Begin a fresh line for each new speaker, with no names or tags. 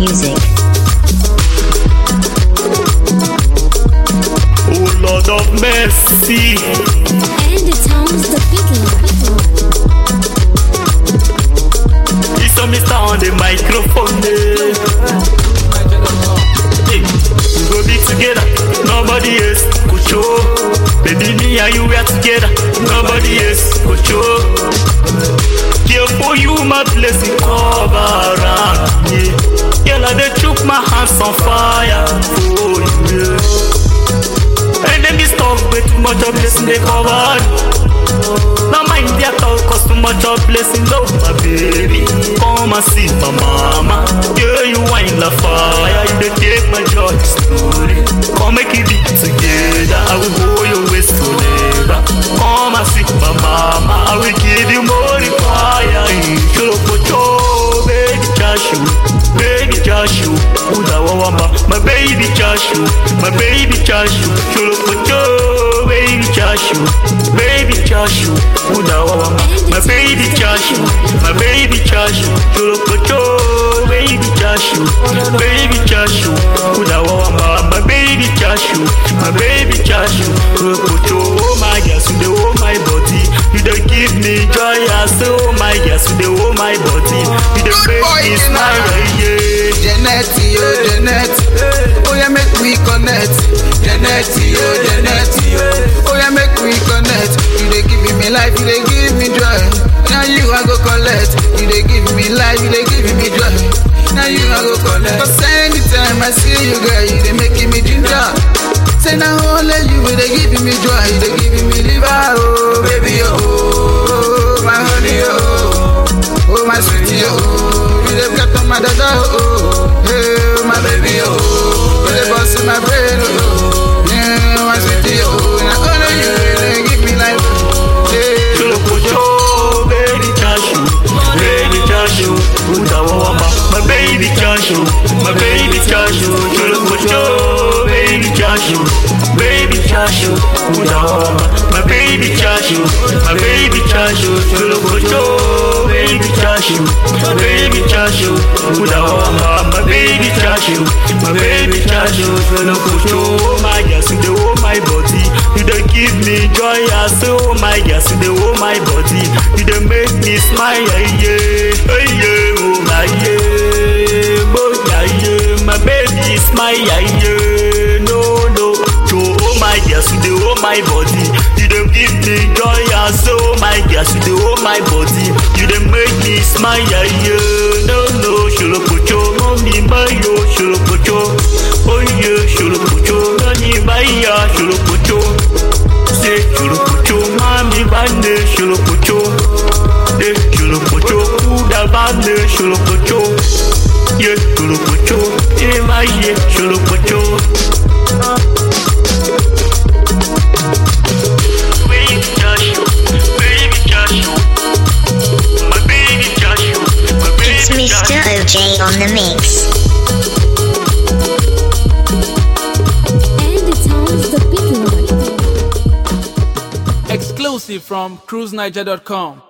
music.
Oh Lord of mercy.
And it sounds the big one.
It's a Mr. on the microphone. eh. Hey, we go be together, nobody else could show. Baby, me and you we are together, nobody else could show. Care for you, my blessing cover around me. Girl, I dey chook my hands on fire for you. Yeah. And then this stuff with too much of blessing they cover. Now mind their talk cause too much of blessing love my baby Come and see my mama Yeah you wine la fire You dey take my joy slowly Come make it be together I will hold your waist forever Come and see my mama I will give you more fire Sholo pocho baby chashu Baby chashu Uda wawamba My baby chashu My baby chashu Sholo pocho baby chashu Baby chashu Uda wawamba My baby chashu My baby chashu Sholo pocho baby chashu Baby chashu Uda wawamba My baby chashu My baby chashu Sholo pocho Oh my God you dey hold my body You dey give me joy I say oh my God you dey hold my body You dey make me smile yeah
Janet, yo, Janet. Oh yeah, make we connect. Janet, yo, Janet, yo. Oh yeah, make we connect. You dey give me life, you dey give me joy. Now you I go collect. You dey give me life, you dey give me joy. Now you I go collect. Cause anytime I see you, girl, you dey making me ginger. Say now only you dey giving me joy, you dey giving me liver, oh baby, oh my honey, oh. Oh my sweetie, oh, you dey got on my dada, oh, hey, my baby, oh, you dey bust in my brain, oh, yeah, my sweetie, oh, now only you dey give me life, yeah.
Cholokocho, baby cashew, baby cashew, Uda wawamba, my baby cashew, my baby cashew, Cholokocho, baby cashew, baby cashew, Uda wawamba, my baby cashew, my baby cashew, Cholokocho, baby cashew, my baby cashew, Uda wawamba, my baby cashew, my baby cashew, Cholokocho, my gas, you dey hold my body, you dey give me joy, I say oh my gas, you dey hold my body, you dey make me smile, yeah, yeah, yeah, oh my yeah, oh yeah, yeah, my baby smile, yeah, yeah, no, no, so oh my gas, you dey hold my body, you dey give me joy, I say oh my gas, you dey hold my body, you dey make me smile, yeah, yeah, no, no, sholokocho, mommy, my yo, sholokocho, oh yeah, sholokocho, nani, my ya, sholokocho. Say chulukucho, mami bande chulukucho. Eh chulukucho, kuda bande chulukucho. Yeah chulukucho, eh my yeah chulukucho. Baby Joshua, baby Joshua, my baby Joshua, my
It's
baby
Mr.
Joshua.
OJ on the mix.
And it sounds the big one.
Exclusive from cruiseniger.com.